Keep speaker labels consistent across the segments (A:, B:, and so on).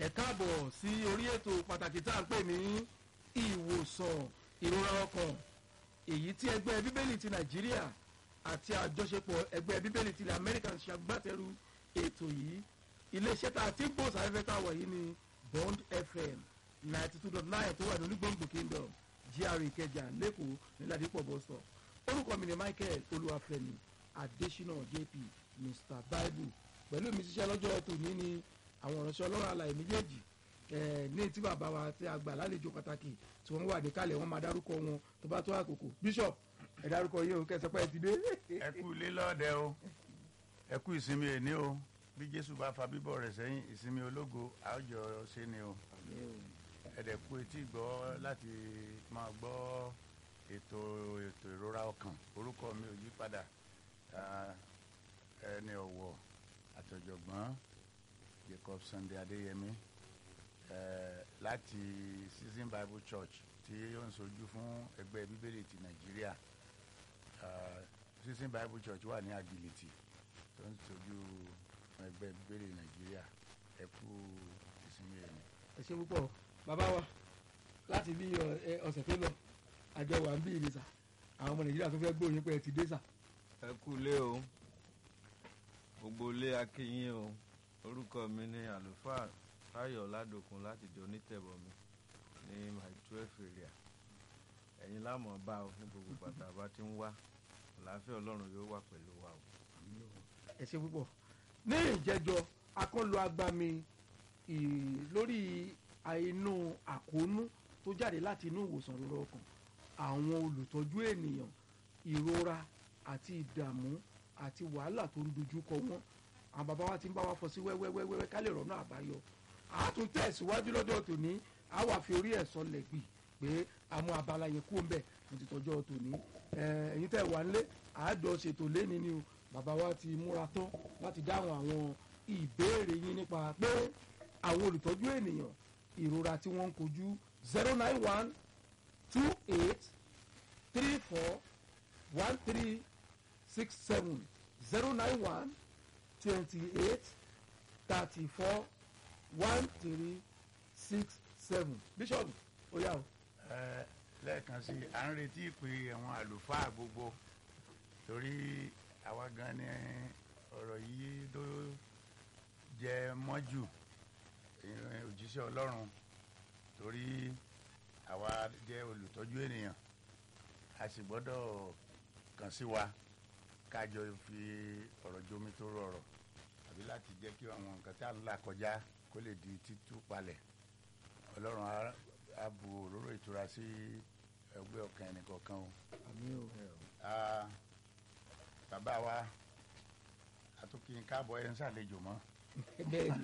A: ẹ káàbọ̀ sí orí ètò pàtàkì tá à ń pè ní ìwòsàn ìrora ọkàn èyí tí ẹgbẹ́ bíbélì ti nàìjíríà àti àjọṣepọ̀ ẹgbẹ́ bíbélì ti amẹ́ríkà ṣe agbátẹrù ètò yìí iléeṣẹ́ tá a ti ń bò sáfẹ́fẹ́ tá a wọ̀ yìí ni bond fm ninety two dot nine tó wà ní onígbòǹgbò kingdom gra ìkẹjà lẹ́kọ̀ọ́ nílàdípọ̀ bọ́sọ̀ orúkọ mi ni michael olúwàfẹ́mi adésínà jp mr bible pẹ̀lú mi ṣiṣẹ́ lọ́jọ́ tòní ni àwọn ìránṣẹ́ ọlọ́run àlàyé méjèèjì ní tí bàbá wa tí a gbà lálejò pàtàkì tí wọ́n wà níkàlẹ̀ wọ́n máa dárúkọ wọn tó bá tó àkókò bishop ẹ dárúkọ yìí o kẹsàn pé ẹ ti dé.
B: ẹ kú ilé lọ́ọ̀dẹ o ẹ kú ìsinmi èní o bí jésù bá fa bíbọ̀ rẹ̀ sẹ́yìn ìsinmi ológo àwùjọ ṣe ni o ẹ dẹ̀ kú etí gbọ́ láti máa gbọ́ ètò ètò ìrora ọkàn orúkọ mi ò yí padà ẹni ọ̀wọ̀ àtọ̀jọ̀gbọ́n jacob sunday adéyẹmí láti season bible church tí ó ń sojú fún ẹgbẹ́ bíbélì ti nàìjíríà season bible church wà ní agility tó ń sojú fún ẹgbẹ́ bíbélì nàìjíríà ẹ kú ìsinmi ẹ̀mí.
A: ẹ ṣe púpọ̀ bàbá wa láti bí ọ̀sẹ̀ tó lọ àjọ wà ń bí ìrìnsà àwọn ọmọ nàìjíríà tó fẹ́ gbóyìn pé ẹ ti dé sà.
C: ẹ kú ilé o gbogbo ilé akínyìn o orúkọ mi ni àlùfáà táyọ̀ ládòkun láti di onítẹ̀bọmi ní my twelve area ẹ̀yin lámọ̀ bá o ní gbogbo bàtà bá ti ń wá àlàáfíà ọlọ́run yóò wà pẹ̀lú wa o.
A: ẹ ṣe púpọ̀ ní ìjẹjọ akọ́lù agbami lórí àìnú àkóónú tó jáde láti inú ìwòsàn ìrora ọkàn àwọn olùtọ́jú ènìyàn ìrora àti ìdààmú àti wàhálà tó ń dojú kọ wọn àwọn bàbá wa ti ń bá wa fọ sí wẹ́wẹ́wẹ́wẹ́ ká lè rọ́nà àbáyọ a tún tẹ̀síwájú lọ́dọ̀ tòní a wà fi orí ẹ̀ sọlẹ̀ gbì pé àwọn abala yẹn kú ń bẹ̀ mo ti tọ́jọ́ tòní ẹ̀yin tẹ̀ wá nílé àádọ́ ṣètò lẹ́ni ni o bàbá wa ti múra tán láti dáhùn àwọn ìbéèrè yín nípa pé àwọn olùtọ́jú ènìyàn ìrora tí wọ́n ń kojú zero nine one two eight three four one three six seven zero nine one twenty eight thirty four one three six seven bishop oya o.
B: ẹ lẹ́ẹ̀kan sí i à ń retí ìpè àwọn àlùfáà gbogbo torí àwa gan ni ọ̀rọ̀ yìí tó jẹ mọ́jù òjíṣẹ́ ọlọ́run torí àwa jẹ́ olùtọ́jú ènìyàn a sì gbọ́dọ̀ kàn sí wa kájọ fi ọ̀rọ̀ jomi tó rọrọ̀ àbí láti jẹ́ kí àwọn nǹkan tí a ń là kọjá kó lè di títú palẹ̀ ọlọ́run á bu òróró ìtura sí ẹgbẹ́ ọkàn ẹnìkọ̀ọ̀kan o.
A: àmì o.
B: bàbá wa àtúnkì káàbọ̀ ẹ̀ ń ṣàlejò mọ́
A: bẹ́ẹ̀ni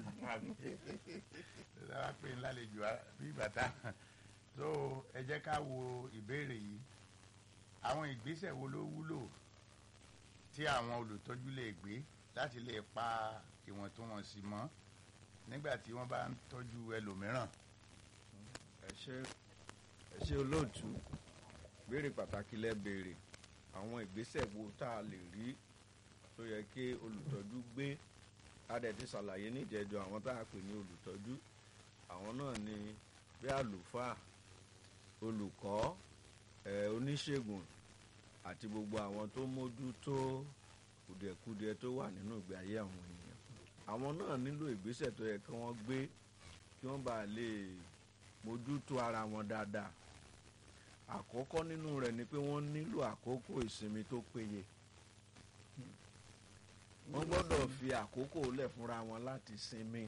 B: lára pé ńlá lè jù bí bàtà so ẹ jẹ́ ká wo ìbéèrè yìí àwọn ìgbésẹ̀ wo ló wúlò tí àwọn olùtọ́jú lè gbé láti lè pa ìwọ̀ntúnwọ̀nsì mọ́ nígbà tí wọ́n bá ń tọ́jú ẹlòmíràn.
C: ẹ ṣe ẹ ṣe olóòtú béèrè pàtàkì lẹ béèrè àwọn ìgbésẹ̀ wo tá a lè rí tó yẹ kí olùtọ́jú gbé a dẹ̀ ti ṣàlàyé níjẹ̀jọ àwọn tá a pè ní olùtọ́jú àwọn náà ni bí àlùfáà olùkọ́ ẹ̀ oníṣègùn àti gbogbo àwọn tó mójútó kùdìẹ̀kudiẹ tó wà nínú ìgbé ayé àwọn ènìyàn àwọn náà nílò ìgbésẹ̀ tó yẹ kí wọ́n gbé kí wọ́n bá lè mójútó ara wọn dáadáa àkọ́kọ́ nínú rẹ̀ ni pé wọ́n nílò àkókò ìsinmi tó péye wọ́n gbọ́dọ̀ fi àkókò lẹ̀ fúnra wọn láti sinmi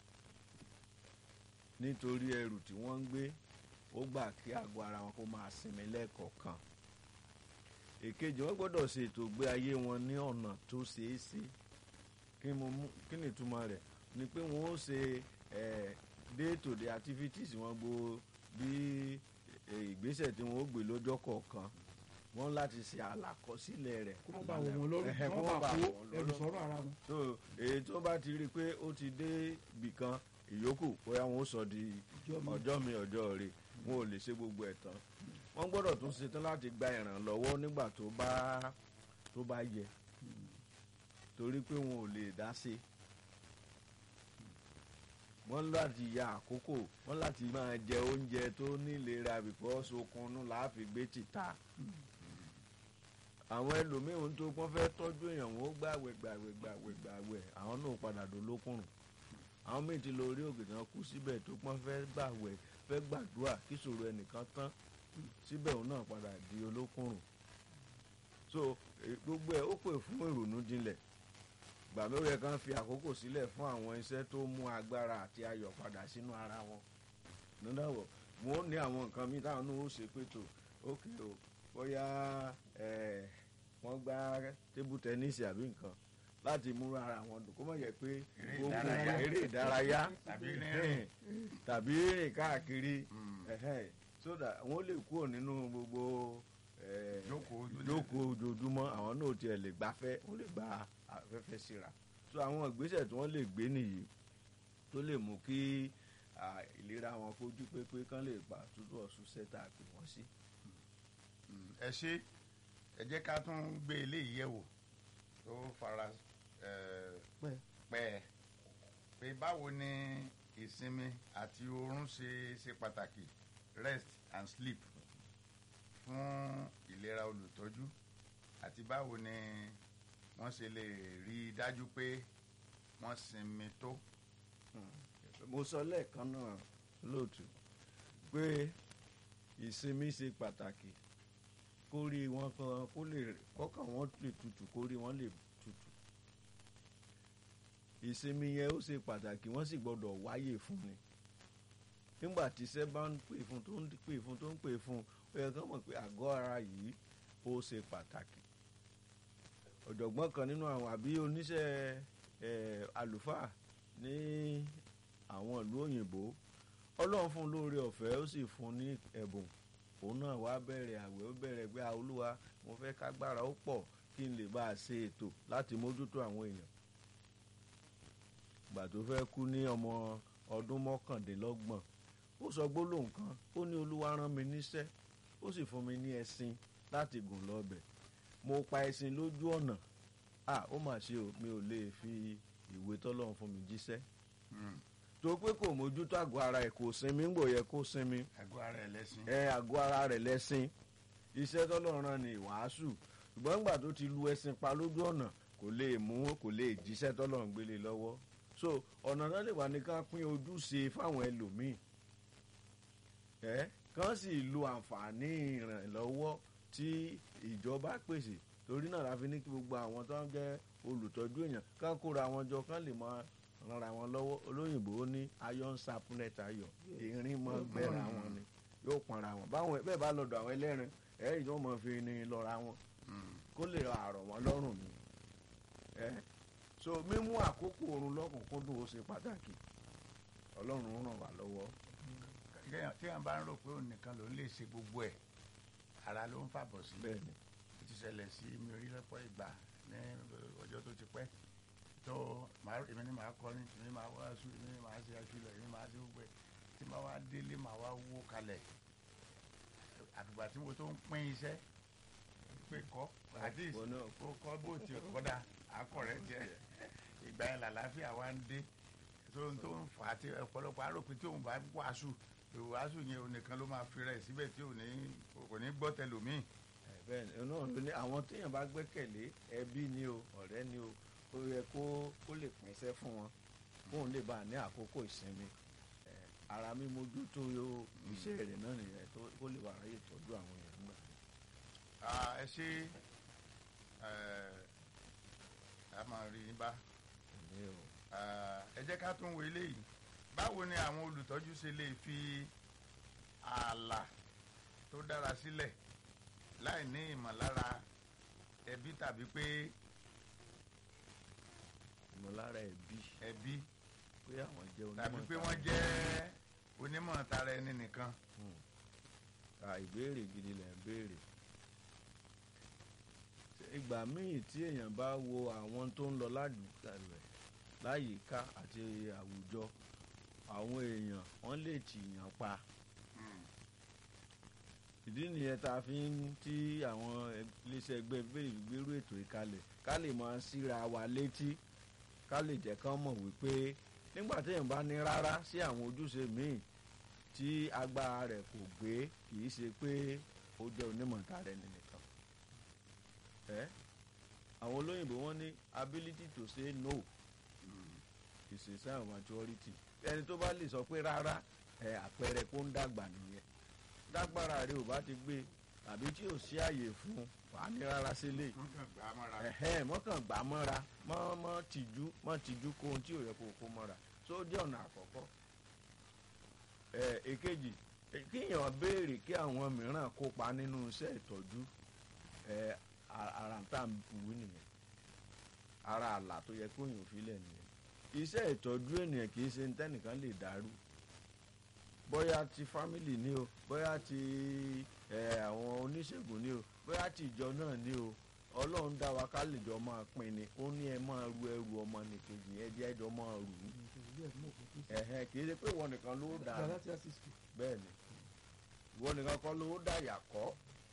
C: nítorí ẹrù tí wọ́n ń gbé ó gbà kí àgọ́ ara wọn kó máa sinmi lẹ́ẹ̀kọ̀ọ̀kan èkejì wọ́n gbọ́dọ̀ ṣe ètò ìgbé ayé wọn ní ọ̀nà tó ṣeé ṣe kí ni ìtumọ̀ rẹ̀ ni pé wọ́n ó ṣe day to day activities wọn gbo bí ìgbésẹ̀ tí wọ́n ó gbé lọ́jọ́ kọ̀ọ̀kan wọ́n láti ṣe àlàkọsílẹ̀ rẹ̀
A: kó má bàa wọ̀ wọ́n lọ́rùn kó má bàa kó ẹrù sọ́rọ̀ ara wọn.
C: so èyí tó bá ti rí i pé ó ti dé ibìkan ìyókù bóyá wọn ó sọ di ọjọ́ mi ọjọ́ rẹ̀ wọn ò lè ṣe gbogbo ẹ̀ tán wọ́n gbọ́dọ̀ tún ṣetán láti gba ìrànlọ́wọ́ nígbà tó bá tó bá yẹ torí pé wọn ò lè dá sí wọ́n láti ya àkókò wọ́n láti máa jẹ oúnjẹ tó nílera because okunnú la fi gbé tìta àwọn ẹlòmíràn tó pọ́n fẹ́ tọ́jú èèyàn wọn ó gbàwẹ̀ gbàwẹ̀ gbàwẹ̀ gbàwẹ̀ àwọn náà padà dolókùnrùn àwọn míì ti lọ orí òkè náà kú síbẹ̀ tó pọ́n fẹ́ gbàwẹ̀ fẹ́ gbàdúrà kí ìṣòro ẹnìkan tán síbẹ̀ òun náà padà di olókùnrùn so eh, gbogbo ẹ̀ ó pè fún ìrònú jinlẹ̀ gbàmí ó yẹ kán fi àkókò sílẹ̀ fún àwọn iṣẹ́ tó mú agbára àti ayọ̀ padà sínú ara wọn nídàwọ̀ wọn ó ní àwọn nǹkan míì táwọn náà ó ṣe pé tó ókè o bóyá ẹ̀ wọ́n gbá tébù tẹ́nísì àbí nǹkan láti múra ara wọn dùn kó má yẹ pé
B: Eré
C: gbogbo
B: ìdárayá.
C: eré ìdárayá
B: Tàbí rínrìn.
C: tàbí rìn káàkiri
B: Mm.
C: ẹ̀hẹ́n, so that wọ́n lè kúrò nínú gbogbo eh,
B: Jókòó ojú-
C: jókòó ojoojúmọ́ àwọn náà tiẹ̀ lè gbafẹ́ wọ́n lè gba afẹ́fẹ́ síra so àwọn ìgbésẹ̀ tí wọ́n lè gbé nìyí tó lè mú kí ah, ìlera wọn kojú pépé kán lè gbà túbọ̀ ọ̀sùn sẹ́tà pè wọ́n sí.
B: Mm, ẹ ṣe ẹ jẹ́ ká tún gbé eléyìí yẹ̀ wò tó fara eh,
A: pẹ́
B: pẹ́ pé báwo ni ìsinmi àti oorun ṣe ṣe pàtàkì rest and sleep fún ìlera olùtọ́jú àti báwo ni wọ́n ṣe lè rí i dájú pé wọ́n sinmi tó.
C: mo sọ lẹ́ẹ̀kan náà lóòtú pé ìsinmi ṣe pàtàkì kórí wọn kan kó lè kọ́kàn wọn lè tutù kórí wọn lè tutù ìsinmi yẹn ó ṣe pàtàkì wọ́n sì gbọ́dọ̀ wáyè fún ni nígbà tí iṣẹ́ bá ń pè fún tó ń pè fún tó ń pè fún ó yẹ kán mọ̀ pé àgọ́ ara yìí ó ṣe pàtàkì ọ̀jọ̀gbọ́n kan nínú àwọn àbí oníṣẹ́ ẹ̀ àlùfáà ní àwọn ìlú òyìnbó ọlọ́run fún un lóore ọ̀fẹ́ ó sì fún un ní ẹ̀bùn òun náà wá bẹ̀rẹ̀ àwẹ̀ ó bẹ̀rẹ̀ pé "Ah, olúwa mo fẹ́ kágbára ó pọ̀ kí n lè bá a ṣe ètò láti mójútó àwọn èèyàn ìgbà tó fẹ́ kú ní ọmọ ọdún mọ́kàndínlọ́gbọ̀n ó sọ gbólóhùn kan ó ní olúwa rán mi níṣẹ́ ó sì fún mi ní ẹṣin láti gùn lọ́bẹ̀ mo pa ẹṣin lójú ọ̀nà à ó mà ṣe o mi ò lè fi ìwé tọ́lọ́run fún mi jíṣẹ́
B: Mm,
C: tó pé kò mójútó àgọ́ ara ẹ̀ kò sinmi ń gbò yẹ kó sinmi
B: àgọ́ ara ẹ̀ lẹ́sìn.
C: ẹ àgọ́ ara rẹ̀ lẹ́sìn iṣẹ́ tọ́lọ́run rán ni ìwàásù ṣùgbọ́n nígbà tó ti lu ẹṣin pa lójú ọ̀nà kò lè mú kò lè jíṣẹ́ tọ́lọ́run gbélé lọ́wọ́ so ọ̀nà náà lè wà ní ká pín ojúṣe fáwọn ẹlòmíì ẹ kàn sì lo àǹfààní ìrànlọ́wọ́ tí ìjọba pèsè torí náà la fi ní kí gbogbo àwọn tó ń jẹ́ olùtọ́jú èèyàn kán kóra wọn jọ kán lè máa rànra wọn lọ́wọ́ olóyìnbó ó ní iron sapnet ayọ̀ erin mọ́ gbẹ́ra wọn ni yóò pọnra wọn báwọn bẹ́ẹ̀ bá lọ́dọ̀ àwọn ẹlẹ́rìn ẹ̀rí tó mọ̀ fi ni lọ́ra wọn
B: Mm,
C: kó lè àrọ̀ wọn lọ́rùn ni ẹ so mímú àkókò oorun lọ́kùnkúndùn ó ṣe pàtàkì ọlọ́run ràn wá lọ́wọ́
B: kéèyàn- tí wọ́n bá ń rò pé òun nìkan ló ń lè ṣe gbogbo ẹ̀ ara ló ń fàbọ̀ sí.
C: bẹ́ẹ̀ ni
B: ó ti ṣẹlẹ̀ sí mi rí lọ́pọ̀ ìgbà ní ọjọ́ tó ti pẹ́ tó màá- èmi ni màá kọrin èmi ni màá wáṣú èmi ni màá ṣe àkìlọ̀ èmi ni màá ṣe gbogbo ẹ̀ tí màá wá délé màá wá wó kalẹ̀ àtùgbà tí mo tó ń pín iṣẹ́ pé kọ́ àti
C: Ìwọ náà
B: kó kọ́ bó ti kọ́dà akọ̀rẹ́ tiẹ̀ ìgbà yẹn làlàáfíà wa ń dé tó ń tó ń fà á tí ọ̀pọ̀lọpọ̀ àròpin tí òun bá wàásù ìwàásù yẹn òun nìkan ló máa fi rẹ̀ síbẹ̀ tí ò ní kò ní gbọ́ tẹlòmíì
C: ẹ, bẹ́ẹ̀ ni náà ló ní àwọn téèyàn bá gbẹ́kẹ̀lé ẹbí ni o ọ̀rẹ́ ni o ó yẹ kó kó lè pínṣẹ́ fún wọn kóun lè bá a ní àkókò ìsinmi ẹ, ara mímójútó yóò iṣẹ́ rẹ̀ náà nìyẹn tó kó lè wà ráyè tọ́jú àwọn èèyàn nígbà tó
B: Ah, ẹ ṣe ẹ a máa rí yín bá
C: ní o.
B: Ah, ẹ jẹ́ ká tún wo eléyìí báwo ni àwọn olùtọ́jú ṣe lè fi ààlà tó dára sílẹ̀ láì ní ìmọ̀lára ẹbí tàbí pé
C: ìmọ̀lára ẹbí
B: ẹbí
C: pé àwọn jẹ́ onímọ̀
B: tàbí pé
C: tara
B: wọ́n jẹ́ onímọ̀ tara ẹni nìkan
C: à ìbéèrè gidi lẹ̀ ń béèrè ìgbà míì tí èèyàn bá wo àwọn tó ń lọ ládùúgbò rẹ̀ láyìíká àti àwùjọ àwọn èèyàn wọ́n lè tìyàn pa ìdí nìyẹn tá a fi ń tí àwọn iléeṣẹ́ ẹgbẹ́ bẹ́ẹ̀ gbérú ètò ìkalẹ̀ ká lè máa síra wa létí ká lè jẹ́ kán mọ̀ wípé nígbà téèyàn bá ní rárá sí àwọn ojúṣe míì tí agbára rẹ̀ kò gbé kì í ṣe pé ó jẹ́ onímọ̀ tara ẹni nìkan ẹ́ àwọn olóyìnbó wọ́n ní ability to say no is a sign of maturity ẹni tó bá lè sọ pé rárá ẹ àpẹẹrẹ kó ń dàgbà nìyẹn dágbára rẹ ò bá ti gbé tàbí tí ò sí àyè fún wàá ní rárá sílé
B: wọ́n kàn gbà á mọ́ra.
C: ẹ̀hẹ́n mọ́kàn gbà mọ́ra mọ́ mọ́ tìjú mọ́ tìjú kó ohun tí ò yẹ kó kó mọ́ra tó jẹ́ ọ̀nà àkọ́kọ́ ẹ̀ èkejì eh, kíyàn béèrè kí àwọn mìíràn kópa nínú iṣẹ́ ìtọ́jú ẹ̀ a- ara ń tà ń wí nìyẹn ara àlà tó yẹ kó yàn fílẹ̀ nìyẹn iṣẹ́ ìtọ́jú ènìyàn kì í ṣe ní tẹ́nìkan lè dàrú bóyá ti fámìlì ni o bóyá ti ẹ àwọn oníṣègùn ni o bóyá ti ìjọ náà ni o ọlọ́run dá wa ká lè jọ máa pín ni ó ní ẹ máa ru ẹrù ọmọ nìkejì ẹ jẹ́ ẹjọ́ máa rù ú ẹ̀hẹ́n kì í ṣe pé ìwọ nìkan ló dà á bẹ́ẹ̀ ni ìwọ nìkan kọ́ ló dà yà kọ́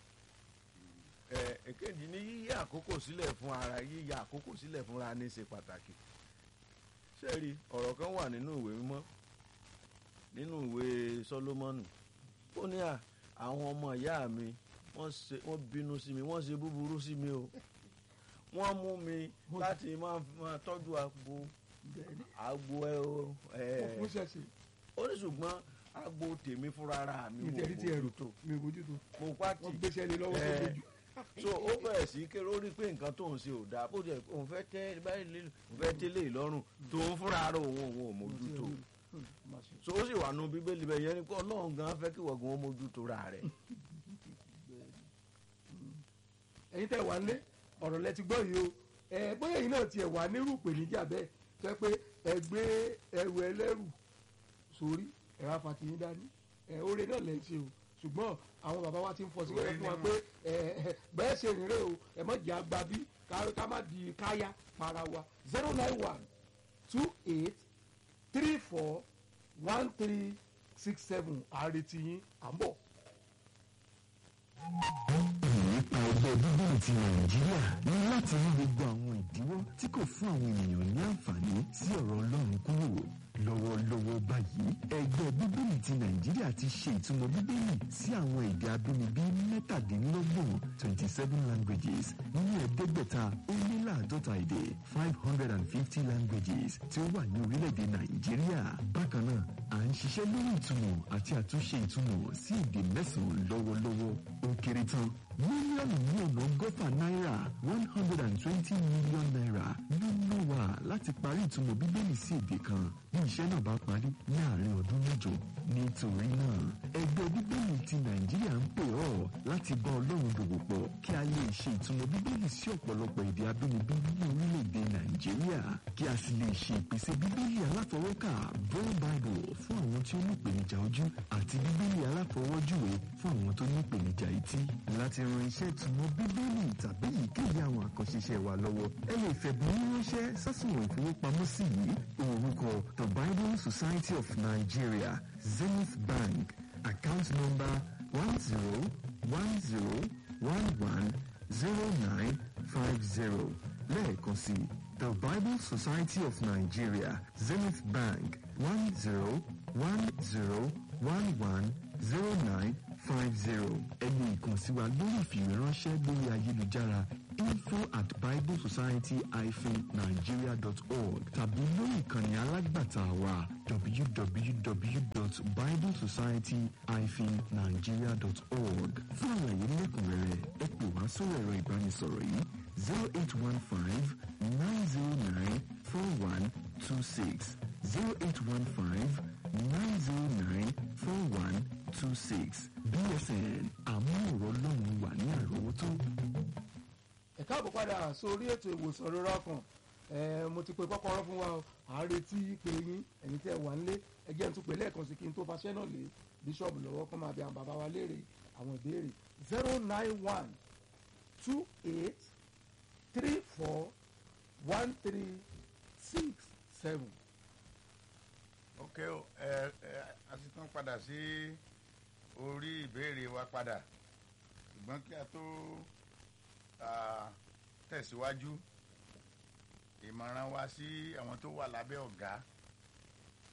C: ẹ èkejì ní yíyí àkókò sílẹ̀ fún ara yíyí àkókò sílẹ̀ fúnra ní ṣe pàtàkì sẹ́ẹ̀rì ọ̀rọ̀ kan wà nínú ìwé mímọ́ nínú ìwé Sólómọ́nì ó ní à àwọn ọmọ ìyá mi wọ́n ṣe wọ́n bínú sí mi wọ́n ṣe búburú sí mi o wọ́n mú mi láti máa máa tọ́jú agbo agbo ẹ o ẹ
A: fún ṣẹ̀ṣẹ̀
C: ó ní ṣùgbọ́n agbo tèmi fúnra ara mi
A: ìtẹ̀rí ti ẹ̀rù
C: tó
A: mi ò bójú tó
C: mo pàtì
A: wọ́n gbéṣẹ́ lé lọ́wọ́ tó
C: Eh,
A: gbójú.
C: so ó bẹ̀rẹ̀ sí kéré ó rí pé nǹkan tó ń ṣe ò dáa bó jẹ́ òun fẹ́ tẹ́ báyìí lé òun fẹ́ tẹ́lẹ̀ ìlọ́rùn tó ń fúnra ara òun òun ò mójútó so ó sì wà nù bíbélì bẹ́ẹ̀ yẹn ni pé ọlọ́run gan fẹ́ kí wọ́n gan ó mójútó ra rẹ̀
A: ẹ̀yin tẹ́ wà ń lé ọ̀rọ̀ lẹ ti gbọ́ yìí o ẹ bóyá ẹ̀yin náà tiẹ̀ wà nírú ìpèníjà bẹ́ẹ̀ fẹ́ pé ẹ gbé ẹrù ẹlẹ́rù sórí ẹ wá fa tiyín dání ẹ oore náà lẹ́ ń ṣe o ṣùgbọ́n àwọn bàbá wa ti ń fọ sí wẹ́rẹ́ fún wa pé ẹ ẹ bẹ́ẹ̀ ṣe rìn rè o ẹ má jẹ́ àgbà bí ká- ká má di káyà para wa zero nine one two eight three four one three six seven àrètí yín à ń bọ̀.
D: nípa ẹgbẹ́ bíbélì ti nàìjíríà ní láti rí gbogbo àwọn ìdíwọ́ tí kò fún àwọn ènìyàn ní àǹfààní sí ọ̀rọ̀ ọlọ́run kúrò lọ́wọ́lọ́wọ́ báyìí ẹgbẹ́ bíbélì ti nàìjíríà ti ṣe ìtumọ̀ bíbélì sí àwọn èdè abínibí mẹ́tàdínlọ́gbọ̀n twenty seven languages nínú ẹ̀ẹ́dẹ́gbẹ̀ta ó lé láàdọ́ta èdè five hundred and fifty languages tí ó wà ní orílẹ̀-èdè nàìjíríà bákan náà à ń ṣiṣẹ́ lórí ìtumọ̀ àti àtúnṣe ìtumọ̀ sí èdè mẹ́sàn-án lọ́wọ́lọ́wọ́ ó kéré tán mílíọ̀nù ní ọ̀nà ọgọ́fà náírà one hundred and twenty million naira ló ná wa láti parí ìtumọ̀ bíbélì sí èdè kan bí iṣẹ́ náà bá parí ní àárín ọdún mẹ́jọ nítorí náà ẹgbẹ́ bíbélì ti nàìjíríà ń pè ọ́ láti bá ọlọ́run dòwò pọ̀ kí a lè ṣe ìtumọ̀ bíbélì sí ọ̀pọ̀lọpọ̀ èdè abínibí ní orílẹ̀-èdè nàìjíríà kí a sì lè ṣe ìpèsè bíbélì aláfọwọ́kà braille bible fún àwọn tí ó ní ìpèníjà ojú àti bíbélì aláfọwọ́júwe fún àwọn tó ní ìpèníjà etí láti ran iṣẹ́ ìtumọ̀ bíbélì tàbí èyíkéyìí àwọn àkànṣe iṣẹ́ wa lọ́wọ́ ẹ lè fẹ̀bùn yín ránṣẹ́ sásùnwọ̀n ìfowópamọ́sí yìí orúkọ the bible society of nigeria zenith bank account number one zero one zero one one zero nine five zero lẹ́ẹ̀kan sí the bible society of nigeria zenith bank one zero one zero one one zero nine five zero ẹni ìkànsí wa lórí ìfìwéránṣẹ́ lórí ayélujára info at biblesociety-nigeria dot org tàbí lórí ìkànnì alágbàtà wa www.biblesociety-nigeria dot org fún àlàyé lẹ́kùnrẹ́rẹ́ ẹ pè wá sórí ẹ̀rọ ìbánisọ̀rọ̀ yìí zero eight one five nine zero nine four one two six zero eight one five nine zero nine four one two six bsn àmúhòrò lọ́run wà ní àrọ́wọ́tó.
A: ẹ káàbọ̀ padà sórí ètò ìwòsàn rírọ́ ọkàn ẹ mo ti pe kọ́kọ́rọ́ fún wa o à ń retí pé yín ẹ̀yin tẹ́ wà nílé ẹ jẹ́ n tún pè lẹ́ẹ̀kan sí kí n tó faṣẹ́ náà lé bíṣọ̀bù lọ́wọ́ kó máa bí àwọn bàbá wa léèrè àwọn ìbéèrè zero nine one two eight three four one three six seven.
B: ok o ẹ ẹ a ti tún padà sí orí ìbéèrè wa padà ṣùgbọ́n kí a tó ah, tẹ̀síwájú ìmọ̀ràn wa sí àwọn tó wà lábẹ́ ọ̀gá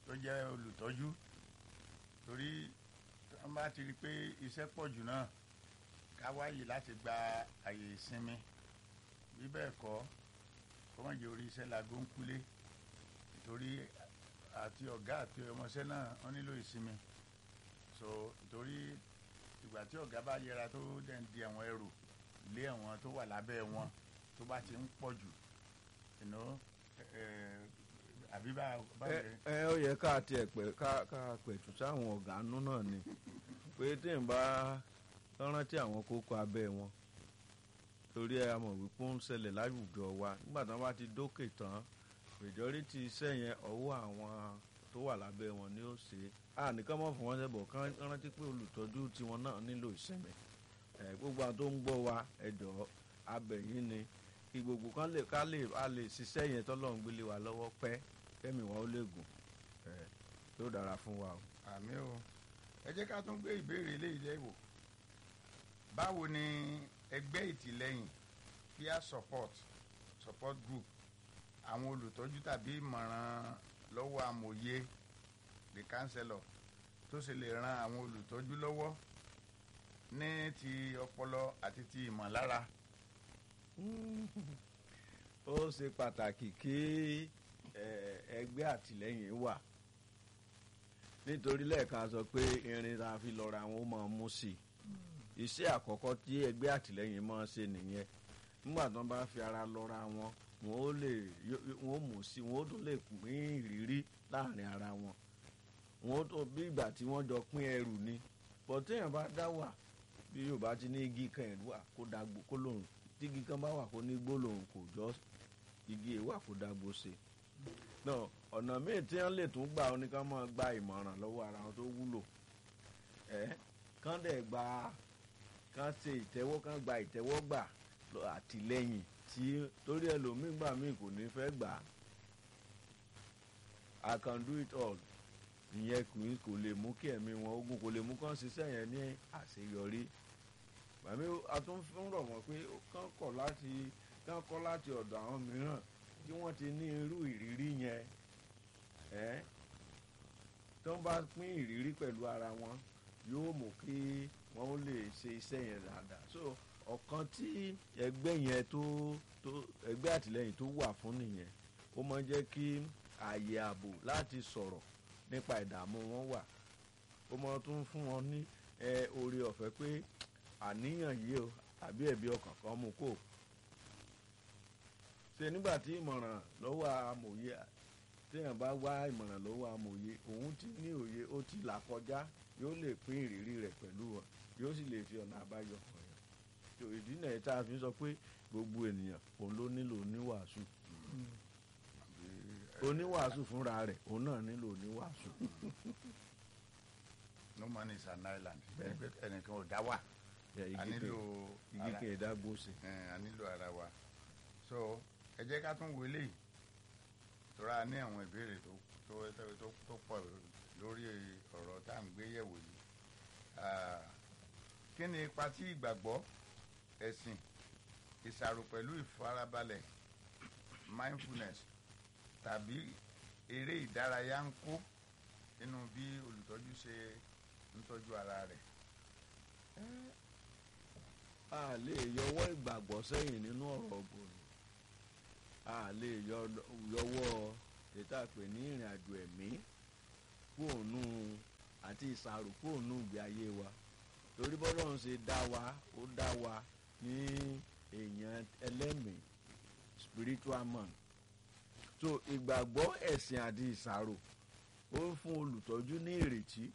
B: tó jẹ́ olùtọ́jú torí wọ́n bá ti rí i pé iṣẹ́ pọ̀ jù náà ká wáyè láti gba àyè ìsinmi bí bẹ́ẹ̀ kọ́ kó má jẹ́ orí iṣẹ́ lago ń kúlé nítorí àti ọ̀gá àti ọmọọṣẹ́ náà wọ́n nílò ìsinmi so nítorí ìgbà tí ọ̀gá bá yẹra tó dẹ̀ ń di àwọn ẹrù lé àwọn tó wà lábẹ́ wọn tó bá ti ń pọ̀ jù you know, eh, àbí bá bá
C: ẹ ẹ ó yẹ ká tiẹ̀ pẹ̀ ká ká pẹ̀tù sáwọn ọ̀gá nú náà ni pé tí n bá rántí àwọn kókó abẹ́ wọn torí ẹ mọ̀ wípé ó ń ṣẹlẹ̀ láwùjọ wa nígbà tí wọ́n bá ti dókè tán majority iṣẹ́ yẹn ọwọ́ àwọn tó wà lábẹ́ wọn ni ó ṣe é à nìkan mọ̀ fún wọn ṣẹ́bọ̀ kán rántí pé olùtọ́jú tiwọn náà nílò ìsinmi ẹ gbogbo àwọn tó ń gbọ́ wa ẹ jọ̀ọ́ abẹ̀yìn ni kí gbogbo kan lè ká lè a lè ṣiṣẹ́ yẹn tọ́lọ́run gbélé wa lọ́wọ́ pẹ́ kẹ́mi wọn ó lè gùn ẹ yóò dára fún wa o.
B: àmì o ẹ jẹ́ ká tún gbé ìbéèrè eléyìí lẹ́wò báwo ni ẹgbẹ́ ìtìlẹ́yìn peer support support group àwọn olùtọ́jú tàbí ìmọ̀ràn lọ́wọ́ amòye the counselor tó ṣe lè ran àwọn olùtọ́jú lọ́wọ́ ní ti ọpọlọ àti ti ìmọ̀lára
C: ó ṣe pàtàkì kí ẹ, ẹgbẹ́ àtìlẹ́yìn wà nítorí lẹ́ẹ̀kan sọ pé irin tá a fi lọ́ra àwọn ó máa mú sí i iṣẹ́ àkọ́kọ́ tí ẹgbẹ́ àtìlẹ́yìn máa ń ṣe nìyẹn nígbà tí wọ́n bá fi ara lọ́ra wọn wọn ó lè yó- yó- wọn ó mú sí i wọn ó tún lè pín ìrírí láàrin ara wọn wọn ó tó bí ìgbà tí wọ́n jọ pín ẹrù ni bọ̀ téèyàn bá dá wà bí yorùbá ti ní igi kan ẹ̀rú wà kó dàgbò kó lòun tí igi kan bá wà kó ní gbólóhùn kò jọ igi èèwà kó dàgbò ṣe náà ọ̀nà míì tí wọ́n lè tún gbà ó ní ká máa gba ìmọ̀ràn lọ́wọ́ ara wọn tó wúlò ẹ̀ kán dẹ̀ gba kán ṣe ìtẹ́wọ́ kán gba ìtẹ́wọ́ gbà lọ àtìlẹ́yìn tí torí ẹlòmíì gbà míì kò ní fẹ́ gbà á I can do it all ìyẹn kò ní- kò lè mú kí ẹ̀mí wọn ogun kò lè mú kán ṣiṣẹ́ yẹn ní àṣeyọrí màmí a tún fún rọ̀ wọ́n pé kán kọ̀ láti kán kọ́ láti ọ̀dọ̀ àwọn mìíràn tí wọ́n ti ní irú ìrírí yẹn ẹ́ tó ń bá pín ìrírí pẹ̀lú ara wọn yóò mú kí wọ́n ó lè ṣe iṣẹ́ yẹn dáadáa so ọ̀kan tí ẹgbẹ́ yẹn tó tó ẹgbẹ́ àtìlẹ́yìn tó wà fún nìyẹn ó máa ń jẹ́ kí ààyè ààbò láti sọ̀rọ̀ nípa ìdààmú wọn wà ó máa tún fún wọn ní ẹ oore ọ̀fẹ́ pé àníyàn yìí o àbí ẹ̀bí ọkàn kan mú kó ṣe nígbà tí ìmọ̀ràn lọ́wọ́ amòye téèyàn bá wá ìmọ̀ràn lọ́wọ́ amòye òun ti ní òye ó ti là kọjá yóò lè pín ìrírí rẹ̀ pẹ̀lú wọn yóò sì lè fi ọ̀nà àbáyọ hàn yàn tó ìdí náà tá a fi sọ pé gbogbo ènìyàn òun ló nílò oníwàásù oníwàásù fúnra rẹ̀ òun náà nílò oníwàásù.
B: no man is an island ẹgbẹ́ ẹnìkan ò dá wà
C: Yeah, igi
B: a
C: kì-
B: nílò
C: igi
B: ara-
C: kì í dágbó ṣe.
B: ẹ̀, a nílò ara wa so ẹ jẹ́ ká tún wo eléyìí tora ní àwọn ìbéèrè tó tó tó- tó tó pọ̀ lórí ọ̀rọ̀ tá à ń gbé yẹ̀wò yìí Ah, kí ni ipa tí ìgbàgbọ́ ẹ̀sìn ìṣàrò pẹ̀lú ìfarabalẹ̀ mindfulness tàbí eré ìdárayá ń kó nínú bí olùtọ́jú ṣe ń tọ́jú ara rẹ̀
C: a lè yọwọ́ ìgbàgbọ́ sẹ́yìn nínú ọ̀rọ̀ ọ̀gbọ̀n a lè yọ- yọwọ́ ètò àpè ní ìrìn àjò ẹ̀mí kóònù àti ìsàrò kóònù ìgbé ayé wa torí bọ́lá ń ṣe dá wa ó dá wa ní èèyàn ẹlẹ́mìí spiritual man so ìgbàgbọ́ ẹ̀sìn àti ìsàrò ó ń fún olùtọ́jú ní ìrètí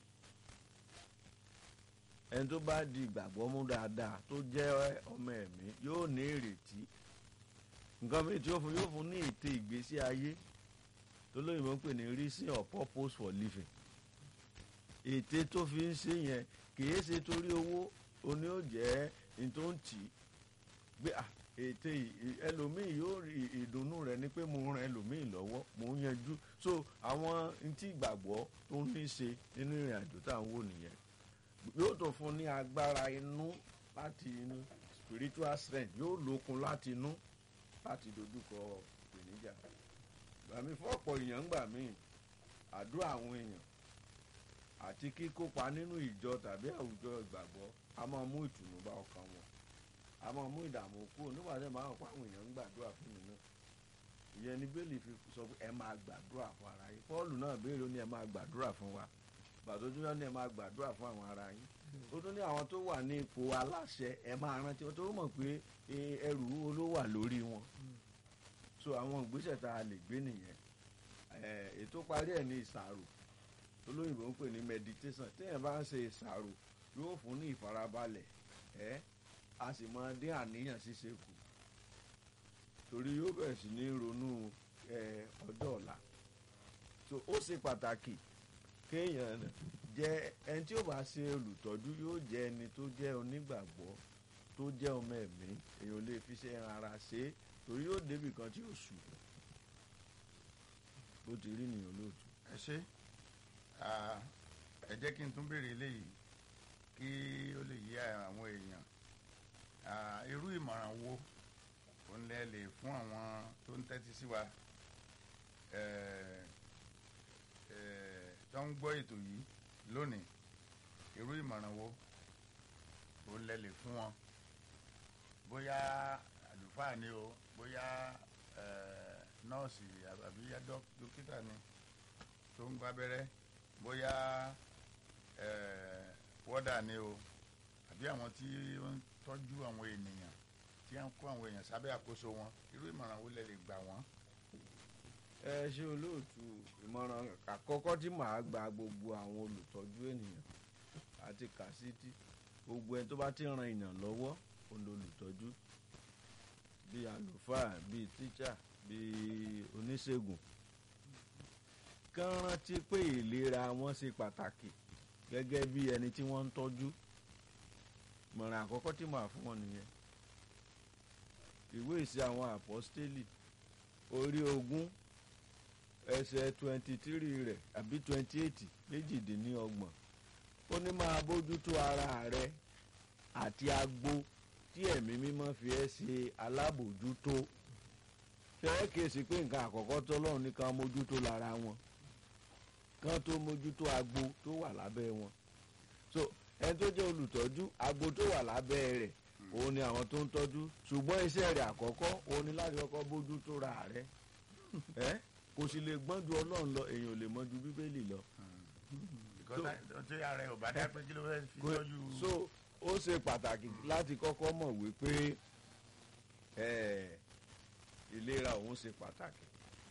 C: ẹni tó bá di ìgbàgbọ́ mú dáadáa tó jẹ́ ọmọ ẹ̀mí yóò ní ìrètí nǹkan méjì tí ó fún yóò fún ní ète ìgbésí ayé tó lóyìnbó ń pè ní reason or purpose for living ète tó fi ń ṣe yẹn kìí ṣe torí owó oní ò jẹ́ ní tó ń tì í gbé à ète yìí ẹlòmíì yóò rí ìdùnnú rẹ̀ ní pé mo ran ẹlòmíì lọ́wọ́ mo ń yanjú so àwọn ntí ìgbàgbọ́ tó ń ní ṣe nínú ìrìn àjò tá à ń wò nìyẹn yóò tó fún ní agbára inú láti inú spiritual strength yóò lókun láti inú láti dojúkọ ìpèníjà gbàmí fún ọ̀pọ̀ èèyàn gbà mí àdúrà àwọn èèyàn àti kíkópa nínú ìjọ tàbí àwùjọ ìgbàgbọ́ a máa mú ìtùnú bá ọkàn wọn a máa mú ìdààmú kúrò nígbà tí màá pa àwọn èèyàn ń gbàdúrà fún mi náà ìyẹn ni bẹ́ẹ̀lì fi sọ pé ẹ máa gbàdúrà fún ara yín pọ́ọ̀lù náà béèrè ó ní ẹ máa gbàdúrà fún wa bàtọ́jú náà ní ẹ máa gbàdúrà fún àwọn ara yín ó tún ní àwọn tó wà ní ipò aláṣẹ ẹ máa rántí wọn tó mọ̀ pé eh, ẹrù wo ló wà lórí wọn so àwọn ìgbésẹ̀ tá a lè gbé nìyẹn Eh, ètò parí ẹ̀ ní ìsàrò olóyìnbó ń pè ní meditation téèyàn bá ń ṣe ìsàrò yóò fún ní ìfarabalẹ̀ ẹ́ a sì máa dín àníyàn ṣíṣe kù torí yóò bẹ̀rẹ̀ sí ní ronú eh, ọjọ́ ọ̀la so ó ṣe pàtàkì kéèyàn jẹ́ ẹni tí ó bá ṣe olùtọ́jú yóò jẹ́ ẹni tó jẹ́ onígbàgbọ́ tó jẹ́ ọmọ ẹ̀mí èèyàn lè fi ṣe ara ṣe é torí yóò débì kan tí yóò sùn bó ti rí nìyẹn lóòtú.
B: ẹ ṣe Ah, ẹ jẹ́ kí n tún béèrè eléyìí kí ó lè yé àwọn èèyàn Ah, irú ìmọ̀ràn wo òun lẹ lè fún àwọn tó ń tẹ́tí sí wa eh, eh, tó ń gbọ́ ètò yìí lónìí irú ìmọ̀ràn wo òun lẹ lè fún wọn bóyá àlùfáà ni o bóyá eh, nọ́ọ̀sì àbí dók- dókítà ni tó ń gbábẹ́rẹ́ bóyá eh, wọ́dà ni o àbí àwọn tí ó ń tọ́jú àwọn ènìyàn tí wọ́n ń kó àwọn èèyàn sábẹ́ àkóso wọn irú ìmọ̀ràn wo lẹ lè gbà wọ́n.
C: ẹ ṣe olóòtú ìmọ̀ràn àkọ́kọ́ tí màá gba gbogbo àwọn olùtọ́jú ènìyàn àti kàsítì gbogbo ẹni tó bá ti ran èèyàn lọ́wọ́ òun lolùtọ́jú bíi àlùfáà bíi tíṣà bíi oníṣègùn kán rántí pé ìlera wọn ṣe pàtàkì gẹ́gẹ́ bí ẹni tí wọ́n ń tọ́jú ìmọ̀ràn àkọ́kọ́ tí màá fún wọn nìyẹn ìwé ìṣe àwọn àpọ́stélì orí ogún ẹsẹ̀ twenty three rẹ̀ àbí twenty eight méjìdínlọ́gbọ̀n ó ní máa bójútó ara rẹ àti agbo tí ẹ̀mí mímọ́ fi ẹ́ ṣe alábòjútó fẹ́ẹ́ kèsì pé nǹkan àkọ́kọ́ tọ́lọ́run ní kan mójútó lára wọn kan tó mójútó agbo tó wà lábẹ́ wọn so ẹni tó jẹ́ olùtọ́jú agbo tó wà lábẹ́ rẹ̀ òun ni àwọn tó ń tọ́jú ṣùgbọ́n iṣẹ́ rẹ̀ àkọ́kọ́ òun ni láti kọ́kọ́ bójútó ra rẹ̀ ẹ́ kò sì lè gbọ́n ju ọlọ́run lọ èèyàn ò lè mọ ju bíbélì lọ.
B: Because tí ara ẹ̀ ò bá dá pé kí ló fẹ́ fi
C: Kò-
B: tọ́jú.
C: so ó ṣe pàtàkì láti kọ́kọ́ mọ̀ wípé eh, ìlera òun ṣe pàtàkì.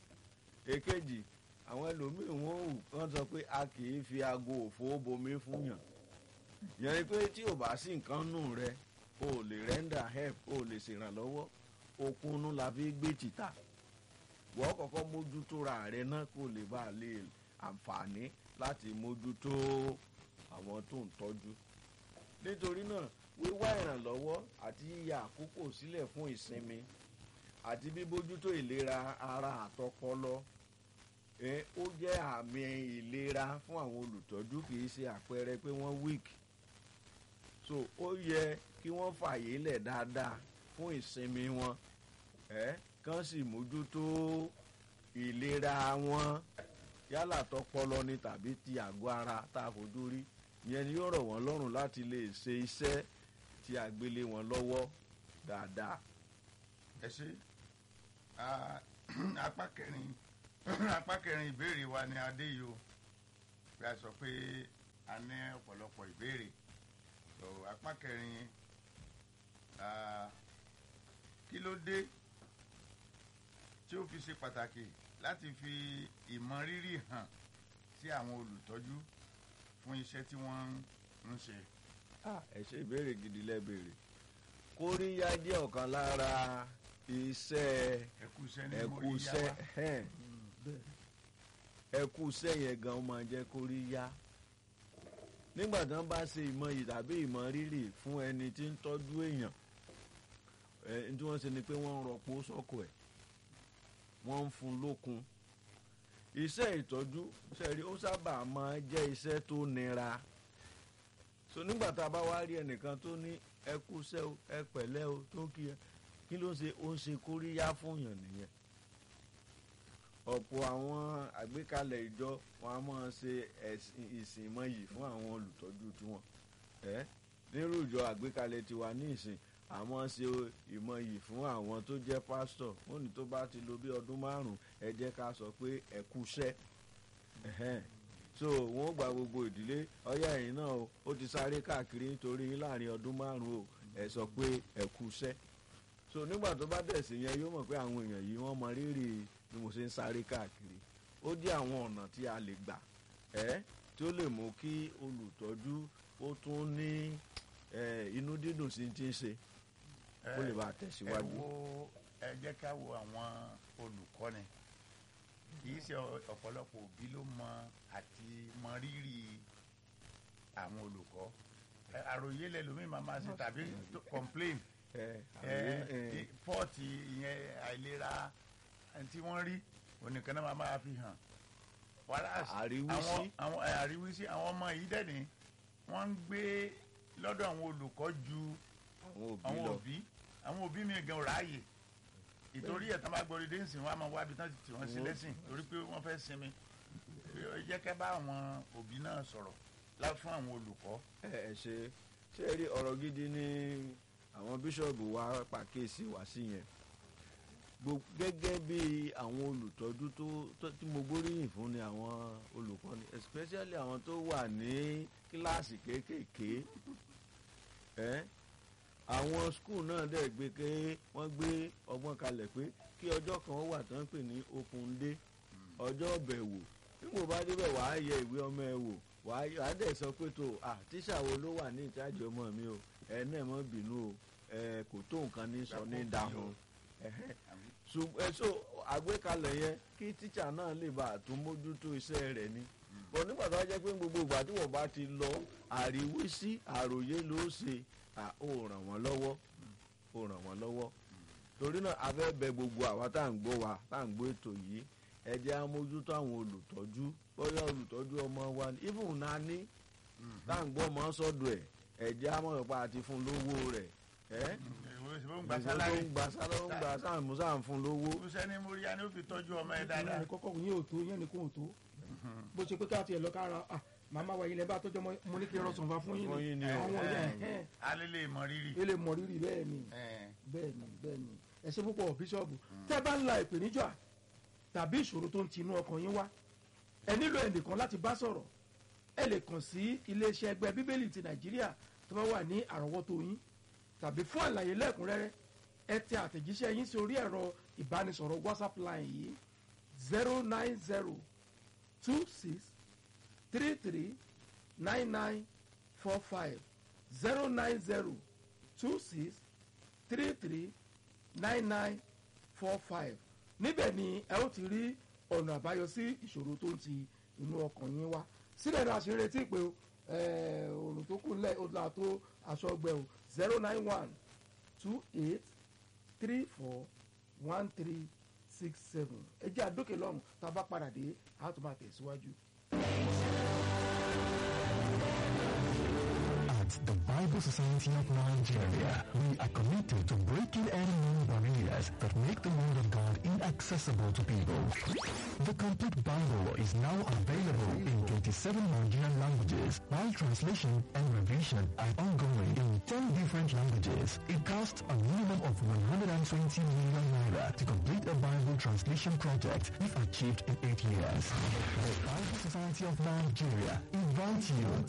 C: èkejì àwọn ẹlòmíín wọn ò kàn sọ pé a kì í fi aago òfò bomi fún yàn yẹn ni pé tí ò bá sí nǹkan nù rẹ o ò lè render help o ò lè ṣèrànlọ́wọ́ okunnú la fi gbé títà wọ́n kọ́kọ́ mójútó ra rẹ náà kó lè bá a lè àǹfààní láti mójútó àwọn tó ń tọ́jú nítorí náà wíwá ìrànlọ́wọ́ àti yíya àkókò sílẹ̀ fún ìsinmi àti bíbójútó ìlera ara àtọpọlọ ẹ ó jẹ́ àmì ìlera fún àwọn olùtọ́jú kì í ṣe àpẹẹrẹ pé wọ́n weak so ó yẹ kí wọ́n fààyè lẹ̀ dáadáa fún ìsinmi wọn ẹ kán sì mójútó ìlera wọn yálà tọpọlọ ni tàbí ti àgọ́ ara tá a fojú rí ìyẹn ni yóò rọ̀ wọ́n lọ́rùn láti lè ṣe iṣẹ́ tí a gbélé wọn lọ́wọ́ dáadáa.
B: ẹ ṣe Ah, apá kẹrin apá kẹrin ìbéèrè wa ni adé yìí o bí a sọ pé a ní ọ̀pọ̀lọpọ̀ ìbéèrè so apá kẹrin ah, kí ló dé tí ó fi ṣe pàtàkì láti fi ìmọrírì hàn sí àwọn olùtọ́jú fún iṣẹ́ tí wọ́n ń ṣe.
C: Ah, ẹ ṣe ìbéèrè gidi lẹ́bẹ̀rẹ̀ kóríyá jẹ́ ọ̀kan lára iṣẹ́
B: ẹkúṣẹ́ ní mo rí yá
C: ẹkúṣẹ́
B: wa.
C: ẹn,
A: bẹ́ẹ̀
C: ẹkúṣẹ́ yẹn gan máa jẹ́ kóríyá nígbà tí wọ́n bá ṣe ìmọ̀ yìí tàbí ìmọ̀ rírì fún ẹni tí ń tọ́jú èèyàn ẹ tí wọ́n ṣe ni pé wọ́n ń rọpò sọ́kò ẹ̀ wọ́n ń fún lókun iṣẹ́ ìtọ́jú sẹ́rí ó sábà máa jẹ́ iṣẹ́ tó nira so nígbà tá a bá wá rí ẹnìkan tó ní ẹ kúṣẹ́ o ẹ pẹ̀lẹ́ o tó kí ẹ kí ló ń ṣe ó ń ṣe kóríyá fún yàn nìyẹn ọ̀pọ̀ àwọn àgbékalẹ̀ ìjọ wọn a máa ṣe ẹ̀sìn ìsìn ìmọ̀yì fún àwọn olùtọ́jú tiwọn ẹ́ nírú ìjọ àgbékalẹ̀ tiwa ní ìsìn àmọ́ ṣe ìmọ̀yì fún àwọn tó jẹ́ pásítọ̀ wọn ní tó bá ti lo bí ọdún márùn-ún ẹ jẹ́ ká sọ pé ẹ kúṣẹ́ ẹ̀hẹ́n. so wọn ó gba gbogbo ìdílé ọyá ẹ̀yìn náà o ó ti sáré káàkiri nítorí yín láàrin ọdún márùn-ún o ẹ sọ pé ẹ kúṣẹ́ so nígbà tó bá dẹ̀ sí yẹn yóò mọ̀ pé àwọn èèyàn yìí wọ́n mọ rírì bí mo ṣe ń sáré káàkiri ó jẹ́ àwọn ọ̀nà tí a lè gbà ẹ́ tí ó lè mú kí olùtọ́jú ó tún ní eh, inú dídùn sí ti ń ṣe kó lè bá a
B: ẹ
C: tẹ̀síwájú.
B: wo ẹ jẹ́ ká wo àwọn olùkọ́ni kì í ṣe ọ- ọ̀pọ̀lọpọ̀ òbí ló mọ àti mọ rírì àwọn olùkọ́ Ẹ, àròyé lẹ́lòmíì máa máa ṣe tàbí tó complain
C: ẹ
B: ẹ,
C: àwọn ẹ
B: i- pọ́ọ̀tì ìyẹn àìlera ẹni tí wọ́n rí onìkan náà máa máa fi hàn wàhálà
C: Àríwísí.
B: àwọn àwọn ẹ, àríwísí àwọn ọmọ yìí dẹ̀ ní wọ́n ń gbé lọ́dọ̀ àwọn olùkọ́ ju
C: àwọn òbí
B: àwọn
C: lọ
B: òbí àwọn òbí mi gan ò ráàyè ìtorí ẹ̀ tán bá gbọ́ ọdún sìn wọ́n á máa wá ibi tán ti tì wọ́n sí
C: Wọ́n-
B: lẹ́sìn torí pé wọ́n fẹ́ sinmi Ẹ jẹ́ ká bá àwọn òbí náà sọ̀rọ̀ lá fún àwọn olùkọ́
C: ẹ ẹ ṣe ṣé ẹ rí ọ̀rọ̀ gidi ní àwọn bíṣọ̀bù wa pàkíyèsí wá sí yẹn Gbo- gẹ́gẹ́ bí àwọn olùtọ́jú tó- tó tí mo gbóríyìn fún ni àwọn olùkọ́ni especially àwọn tó wà ní kíláàsì kéékèèké ẹ́ àwọn skul náà dẹ̀ gbé ké wọ́n gbé ọgbọ́n kalẹ̀ pé kí ọjọ́ kan wà tán pè ní open day ọjọ́ bẹ̀wò nígbò bá débẹ̀ wàá yẹ ìwé ọmọ ẹ wò wàá yẹ- wàá dẹ̀ sọ pé tó à tíṣà wo ló wà ní ìtajì ọmọ mi o ẹ náà mọ́ bínú o ẹ kò tó nǹkan ní sọ ní dahun ẹ̀hẹ́. Ṣùg- ẹ so àgbékalẹ̀ yẹn kí tíṣà náà lè bá àtún mójútó iṣẹ́ rẹ̀ ni bọ̀ nígbà tó wá jẹ́ pé gbogbo ìgbà tí wọ́n bá ti lọ àríwísí àròyé ló ṣe à ó ràn wọ́n lọ́wọ́ ó ràn wọ́n lọ́wọ́ torí náà a fẹ́ bẹ gbogbo àwa tá à ń gbọ́ wa tá à ń gbọ́ ètò yìí ẹ jẹ́ á mójútó àwọn olùtọ́jú bóyá olùtọ́jú ọmọ wa ni even náà ní tá à ń gbọ́ ọmọ sọ́dọ̀ ẹ̀ ẹ jẹ́ á mọ̀ pa àti fún lówó rẹ̀ ẹ́
B: ìwé ìṣòwò ń gba
C: gbèsè tó
B: sálárì
C: ń gba sálárì ń gba sáàmù sáàmù fún lówó
B: kúṣẹ́ ní móríyá ni ó fi tọ́jú ọmọ ẹ
A: ìyẹn
B: dáadáa
A: ní kọ́kọ́ yín ò tó yẹn ní kò tó bó ṣe pé ká tiẹ̀ lọ kára ah, màmá wa ilẹ̀ bá tọ́jọ́ mọ́ mo ní kí n rọ sọ̀nfà fún
C: Fún yín
A: yín
C: ni
A: ni
C: o.
A: àwọn yẹn ẹ̀hẹ́n,
B: alẹ́ lè mọ rírì
A: ẹ lè mọ rírì bẹ́ẹ̀ ni
B: ẹ,
A: bẹ́ẹ̀ ni bẹ́ẹ̀ ni ẹ ṣe púpọ̀ bíṣọ̀bù tẹ́ bá ń la ìpèníjà tàbí ìṣòro tó ń tinú ọkàn yín wá ẹ nílò ẹnìkan láti bá sọ̀rọ̀ ẹ lè kàn sí iléeṣẹ́ ẹgbẹ́ bíbélì ti nàìjíríà tó bá wà ní àrọ́wọ́tó yín tàbí fún àlàyé lẹ́kùnrẹ́rẹ́ ẹ tẹ àtẹ̀jíṣẹ́ yín sí orí ẹ̀rọ ìbánisọ̀rọ̀ whatsapp line yìí zero nine zero two six three three nine nine four five zero nine zero two six three three nine nine four five níbẹ̀ ni ẹ ó ti rí ọ̀nà àbáyọ sí ìṣòro tó ń ti inú ọkàn yín wá síbẹ̀ náà ṣe ń retí pé o eh, òrùn tó kù nílẹ̀ ó là tó aṣọ ọgbẹ́ o zero nine one two eight three four one three six seven ẹ jẹ́ àdókè lọ́rùn tá a bá padà dé a tún máa tẹ̀síwájú.
D: At the Bible Society of Nigeria, we are committed to breaking any known barriers that make the Word of God inaccessible to people. The complete Bible is now available in 27 Nigerian languages, while translation and revision are ongoing in 10 different languages. It costs a minimum of 120 million naira to complete a Bible translation project if achieved in 8 years. The Bible Society of Nigeria invites you